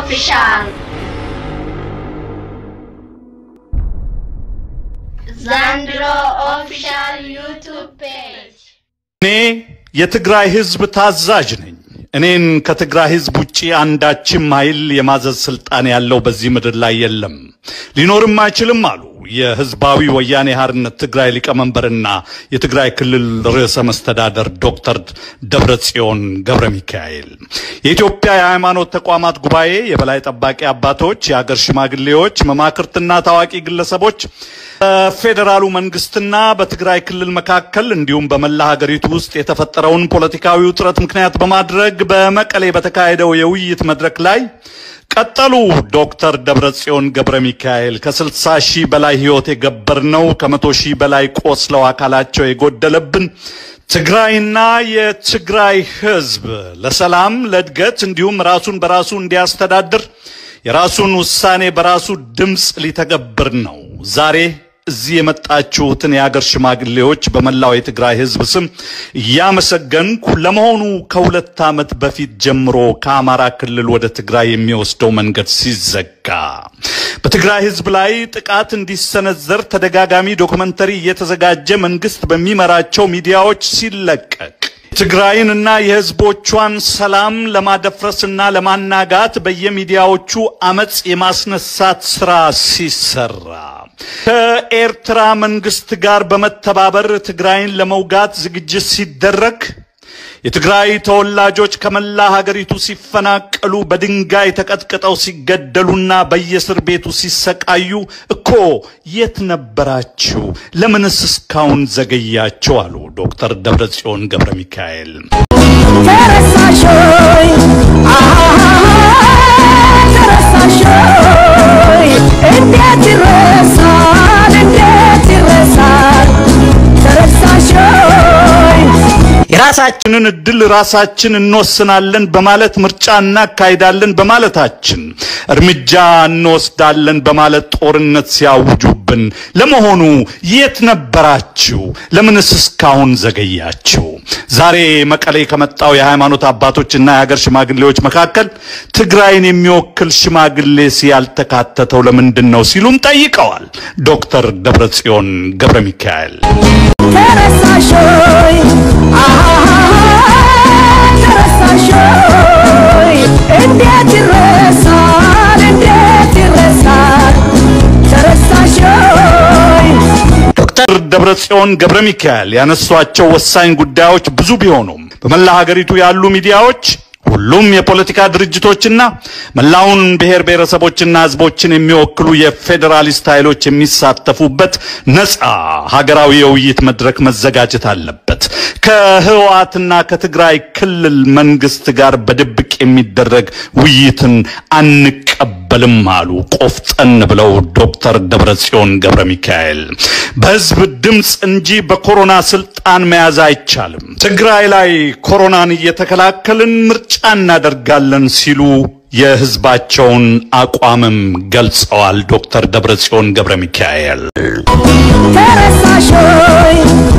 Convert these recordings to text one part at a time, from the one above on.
ኦፊሻል ዘንድሮ ኦፊሻል ዩቱብ ፔጅ እኔ የትግራይ ህዝብ ታዛዥ ነኝ። እኔን ከትግራይ ህዝብ ውጪ አንዳችም ኃይል የማዘዝ ስልጣን ያለው በዚህ ምድር ላይ የለም፣ ሊኖርም አይችልም አሉ የህዝባዊ ወያኔ ሓርነት ትግራይ ሊቀመንበርና የትግራይ ክልል ርዕሰ መስተዳደር ዶክተር ደብረጽዮን ገብረ ሚካኤል። የኢትዮጵያ የሃይማኖት ተቋማት ጉባኤ የበላይ ጠባቂ አባቶች፣ የሀገር ሽማግሌዎች፣ መማክርትና ታዋቂ ግለሰቦች በፌዴራሉ መንግስትና በትግራይ ክልል መካከል እንዲሁም በመላ ሀገሪቱ ውስጥ የተፈጠረውን ፖለቲካዊ ውጥረት ምክንያት በማድረግ በመቀሌ በተካሄደው የውይይት መድረክ ላይ ቀጠሉ። ዶክተር ደብረጽዮን ገብረ ሚካኤል ከ60 ሺህ በላይ ህይወት የገበርነው ከመቶ ሺህ በላይ ቆስለው አካላቸው የጎደለብን ትግራይና የትግራይ ህዝብ ለሰላም ለእድገት እንዲሁም ራሱን በራሱ እንዲያስተዳድር የራሱን ውሳኔ በራሱ ድምፅ ሊተገብር ነው። ዛሬ እዚህ የመጣችሁትን የሀገር ሽማግሌዎች በመላው የትግራይ ህዝብ ስም እያመሰገንኩ ለመሆኑ ከሁለት ዓመት በፊት ጀምሮ ከአማራ ክልል ወደ ትግራይ የሚወስደው መንገድ ሲዘጋ በትግራይ ህዝብ ላይ ጥቃት እንዲሰነዘር ተደጋጋሚ ዶክመንተሪ እየተዘጋጀ መንግስት በሚመራቸው ሚዲያዎች ሲለቀቅ ትግራይንና የህዝቦቿን ሰላም ለማደፍረስና ለማናጋት በየሚዲያዎቹ አመፅ የማስነሳት ስራ ሲሰራ ከኤርትራ መንግስት ጋር በመተባበር ትግራይን ለመውጋት ዝግጅት ሲደረግ የትግራይ ተወላጆች ከመላ ሀገሪቱ ሲፈናቀሉ በድንጋይ ተቀጥቅጠው ሲገደሉና በየእስር ቤቱ ሲሰቃዩ እኮ የት ነበራችሁ? ለምንስ እስካሁን ዘገያችሁ? አሉ ዶክተር ደብረጽዮን ገብረ ሚካኤል። ተረሳሾይ ተረሳሾይ እንዴት ይረሳል እንዴት ይረሳል ተረሳሾይ የራሳችንን እድል ራሳችን እንወስናለን በማለት ምርጫ እናካሂዳለን በማለታችን እርምጃ እንወስዳለን በማለት ጦርነት ሲያውጁብን ለመሆኑ የት ነበራችሁ? ለምንስ እስካሁን ዘገያችሁ? ዛሬ መቀሌ ከመጣው የሃይማኖት አባቶችና የሀገር ሽማግሌዎች መካከል ትግራይን የሚወክል ሽማግሌስ ያልተካተተው ለምንድን ነው ሲሉም ጠይቀዋል። ዶክተር ደብረጽዮን ገብረ ሚካኤል ተረሳሾይ ተረሳሾይ እንዴት ይረሳል እንዴት ይረሳል ተረሳሾይ ዶክተር ደብረጽዮን ገብረ ሚካኤል ያነሷቸው ወሳኝ ጉዳዮች ብዙ ቢሆኑም በመላ ሀገሪቱ ያሉ ሚዲያዎች ሁሉም የፖለቲካ ድርጅቶችና መላውን ብሔር ብሔረሰቦችና ሕዝቦችን የሚወክሉ የፌዴራሊስት ኃይሎች የሚሳተፉበት ነፃ ሀገራዊ የውይይት መድረክ መዘጋጀት አለበት። ከህወሓትና ከትግራይ ክልል መንግስት ጋር በድብቅ የሚደረግ ውይይትን አንቀበልም አሉ ቆፍጠን ብለው ዶክተር ደብረጽዮን ገብረ ሚካኤል። በህዝብ ድምፅ እንጂ በኮሮና ስልጣን መያዝ አይቻልም። ትግራይ ላይ ኮሮናን እየተከላከልን ምርጫ እናደርጋለን ሲሉ የህዝባቸውን አቋምም ገልጸዋል። ዶክተር ደብረጽዮን ገብረ ሚካኤል ተረሳሾይ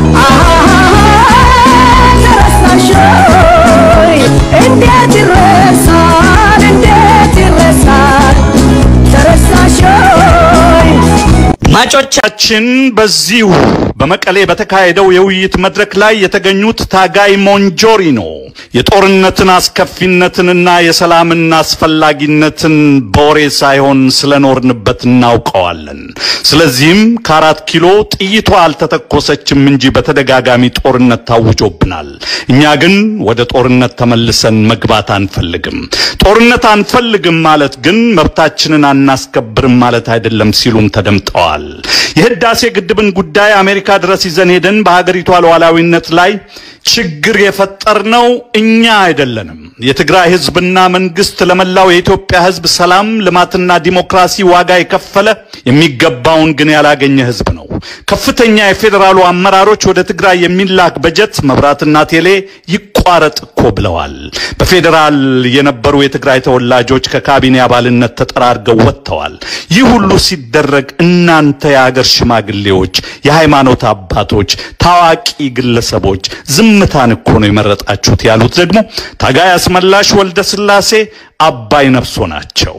ተረሳሾይ እንዴት ይረሳል እንዴት ይረሳል ተረሳሾይ አድማጮቻችን በዚሁ በመቀሌ በተካሄደው የውይይት መድረክ ላይ የተገኙት ታጋይ ሞንጆሪኖ የጦርነትን አስከፊነትንና የሰላምን አስፈላጊነትን በወሬ ሳይሆን ስለኖርንበት እናውቀዋለን። ስለዚህም ከአራት ኪሎ ጥይቷ አልተተኮሰችም እንጂ በተደጋጋሚ ጦርነት ታውጆብናል። እኛ ግን ወደ ጦርነት ተመልሰን መግባት አንፈልግም። ጦርነት አንፈልግም ማለት ግን መብታችንን አናስከብርም ማለት አይደለም ሲሉም ተደምጠዋል። የህዳሴ ግድብን ጉዳይ አሜሪካ ድረስ ይዘን ሄደን በሀገሪቷ ሉዓላዊነት ላይ ችግር የፈጠርነው እኛ አይደለንም። የትግራይ ህዝብና መንግስት ለመላው የኢትዮጵያ ህዝብ ሰላም፣ ልማትና ዲሞክራሲ ዋጋ የከፈለ የሚገባውን ግን ያላገኘ ህዝብ ነው። ከፍተኛ የፌዴራሉ አመራሮች ወደ ትግራይ የሚላክ በጀት መብራትና ቴሌ ይቋረጥ እኮ ብለዋል። በፌዴራል የነበሩ የትግራይ ተወላጆች ከካቢኔ አባልነት ተጠራርገው ወጥተዋል። ይህ ሁሉ ሲደረግ እናንተ የአገር ሽማግሌዎች፣ የሃይማኖት አባቶች፣ ታዋቂ ግለሰቦች ዝምታን እኮ ነው የመረጣችሁት ያሉት ደግሞ ታጋይ አስመላሽ ወልደ ሥላሴ አባይ ነፍሶ ናቸው።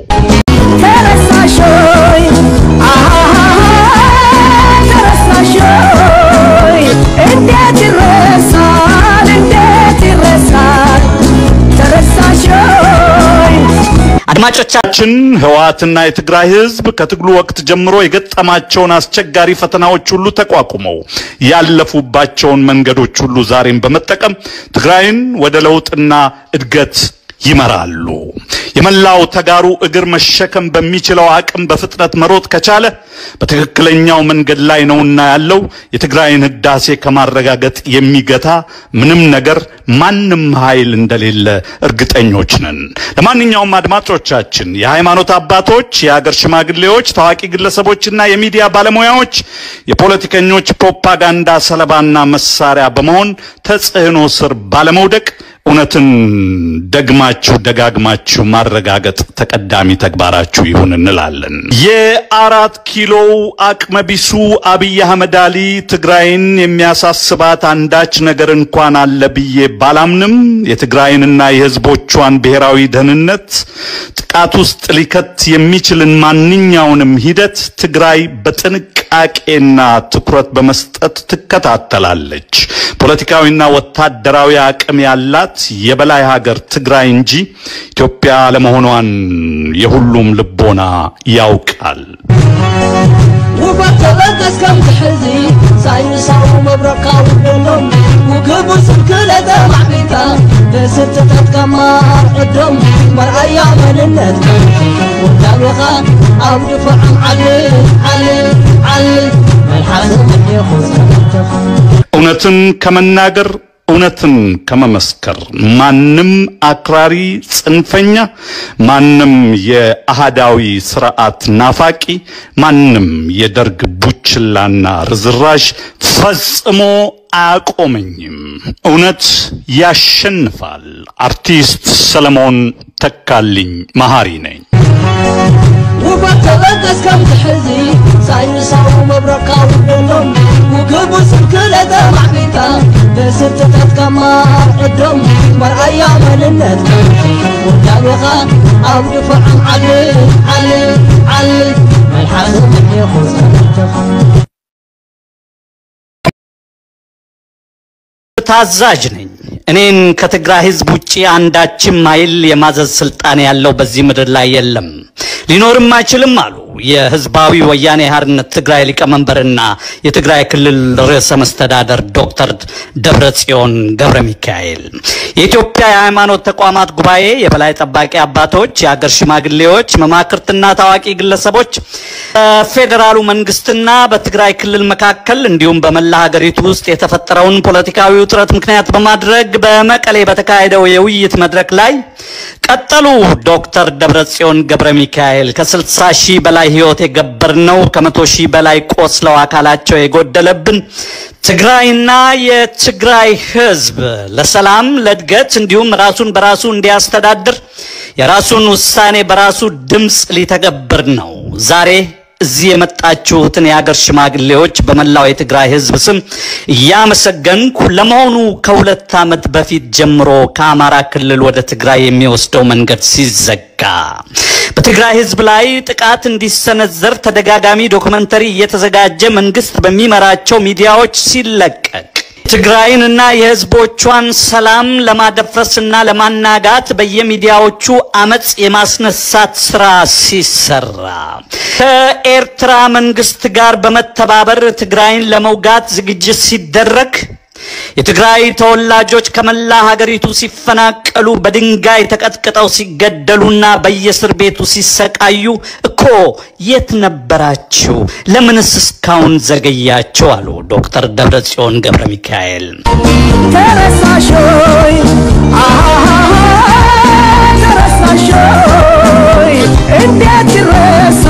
ተረሳሾይ ተረሳሾይ እንዴት ይረሳል እንዴት ይረሳል ተረሳሾይ አድማጮቻችን ህወሓትና የትግራይ ህዝብ ከትግሉ ወቅት ጀምሮ የገጠማቸውን አስቸጋሪ ፈተናዎች ሁሉ ተቋቁመው ያለፉባቸውን መንገዶች ሁሉ ዛሬም በመጠቀም ትግራይን ወደ ለውጥና እድገት ይመራሉ። የመላው ተጋሩ እግር መሸከም በሚችለው አቅም በፍጥነት መሮጥ ከቻለ በትክክለኛው መንገድ ላይ ነውና ያለው የትግራይን ህዳሴ ከማረጋገጥ የሚገታ ምንም ነገር ማንም ኃይል እንደሌለ እርግጠኞች ነን። ለማንኛውም አድማጮቻችን፣ የሃይማኖት አባቶች፣ የሀገር ሽማግሌዎች፣ ታዋቂ ግለሰቦችና የሚዲያ ባለሙያዎች የፖለቲከኞች ፕሮፓጋንዳ ሰለባና መሳሪያ በመሆን ተጽዕኖ ስር ባለመውደቅ እውነትን ደግማችሁ ደጋግማችሁ ማረጋገጥ ተቀዳሚ ተግባራችሁ ይሁን እንላለን። የአራት ኪሎው አቅመቢሱ አብይ አህመድ አሊ ትግራይን የሚያሳስባት አንዳች ነገር እንኳን አለ ብዬ ባላምንም የትግራይንና የህዝቦቿን ብሔራዊ ደህንነት ጥቃት ውስጥ ሊከት የሚችልን ማንኛውንም ሂደት ትግራይ በጥንቃቄና ትኩረት በመስጠት ትከታተላለች። ፖለቲካዊና ወታደራዊ አቅም ያላት የበላይ ሀገር ትግራይ እንጂ ኢትዮጵያ ለመሆኗን የሁሉም ልቦና ያውቃል። ውበት ተበገስ ከም ትሕዚ ሳይንሳዊ መብረቃዊ ደሎም ውግቡ ስንክለተ ማዕቢታ ብስትታት ከማርዕዶም መርኣያ መንነት ውዳቤኻ ኣብ ድፍዖም ዓልል ዓልል ዓልል መልሓስ እኒኹ ዝነበርተኻ እውነትን ከመናገር እውነትን ከመመስከር ማንም አክራሪ ጽንፈኛ፣ ማንም የአህዳዊ ስርዓት ናፋቂ፣ ማንም የደርግ ቡችላና ርዝራዥ ፈጽሞ አያቆመኝም። እውነት ያሸንፋል። አርቲስት ሰለሞን ተካልኝ መሐሪ ነኝ። ውበት ተበገስ ከም ትሕዚ ሳይንሳዊ መብረቃዊ ደሎም ውግቡ ስንክለተ ማዕቢታ ብስትታት ከማርዕዶም መርኣያ መንነት ውዳቤኻ ኣብ ድፍዖም ዓልል ዓልል ዓልል መልሓስ እኒኹ ዝነበርተኻ ታዛዥ ነኝ። እኔን ከትግራይ ህዝብ ውጪ አንዳችም ኃይል የማዘዝ ስልጣን ያለው በዚህ ምድር ላይ የለም፣ ሊኖርም አይችልም አሉ የህዝባዊ ወያኔ ሓርነት ትግራይ ሊቀመንበርና የትግራይ ክልል ርዕሰ መስተዳደር ዶክተር ደብረጽዮን ገብረ ሚካኤል። የኢትዮጵያ የሃይማኖት ተቋማት ጉባኤ የበላይ ጠባቂ አባቶች፣ የሀገር ሽማግሌዎች፣ መማክርትና ታዋቂ ግለሰቦች በፌዴራሉ መንግስትና በትግራይ ክልል መካከል እንዲሁም በመላ ሀገሪቱ ውስጥ የተፈጠረውን ፖለቲካዊ ውጥረት ምክንያት በማድረግ በመቀሌ በተካሄደው የውይይት መድረክ ላይ ቀጠሉ። ዶክተር ደብረጽዮን ገብረ ሚካኤል ከ60 ሺህ በላይ ህይወት የገበርነው ከመቶ ሺህ በላይ ቆስለው አካላቸው የጎደለብን ትግራይና የትግራይ ህዝብ ለሰላም ለእድገት እንዲሁም ራሱን በራሱ እንዲያስተዳድር የራሱን ውሳኔ በራሱ ድምፅ ሊተገብር ነው። ዛሬ እዚህ የመጣችሁትን የሀገር ሽማግሌዎች በመላው የትግራይ ህዝብ ስም እያመሰገንኩ ለመሆኑ ከሁለት ዓመት በፊት ጀምሮ ከአማራ ክልል ወደ ትግራይ የሚወስደው መንገድ ሲዘጋ በትግራይ ህዝብ ላይ ጥቃት እንዲሰነዘር ተደጋጋሚ ዶክመንተሪ እየተዘጋጀ መንግስት በሚመራቸው ሚዲያዎች ሲለቀቅ ትግራይንና የህዝቦቿን ሰላም ለማደፍረስና ለማናጋት በየሚዲያዎቹ አመፅ የማስነሳት ስራ ሲሰራ ከኤርትራ መንግስት ጋር በመተባበር ትግራይን ለመውጋት ዝግጅት ሲደረግ የትግራይ ተወላጆች ከመላ ሀገሪቱ ሲፈናቀሉ በድንጋይ ተቀጥቅጠው ሲገደሉና በየእስር ቤቱ ሲሰቃዩ እኮ የት ነበራችሁ? ለምንስ እስካሁን ዘገያችሁ? አሉ ዶክተር ደብረጽዮን ገብረ ሚካኤል። ተረሳሾይ ተረሳሾይ እንዴት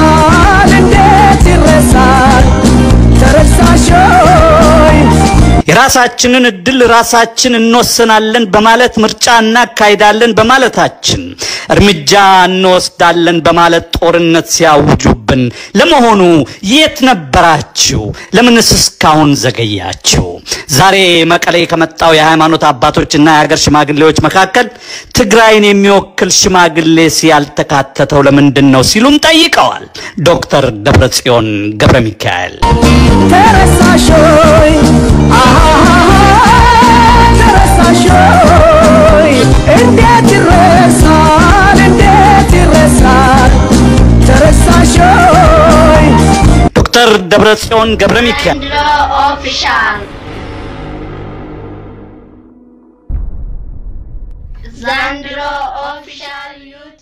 ይረሳል እንዴት ይረሳል ተረሳሾይ የራሳችንን እድል ራሳችን እንወስናለን በማለት ምርጫ እናካሂዳለን በማለታችን እርምጃ እንወስዳለን በማለት ጦርነት ሲያውጁብን ለመሆኑ የት ነበራችሁ? ለምንስ እስካሁን ዘገያችሁ? ዛሬ መቀሌ ከመጣው የሃይማኖት አባቶችና የሀገር ሽማግሌዎች መካከል ትግራይን የሚወክል ሽማግሌስ ያልተካተተው ለምንድን ነው ሲሉም ጠይቀዋል። ዶክተር ደብረጽዮን ገብረ ሚካኤል ተረሳሾይ ተረሳሾይ እንዴት ይረሳል እንዴት ይረሳል ተረሳሾይ ዶክተር ደብረጽዮን ገብረ ሚካኤል ዘንድሮ ኦፊሻል ዘንድሮ ኦፊሻል ዩቱብ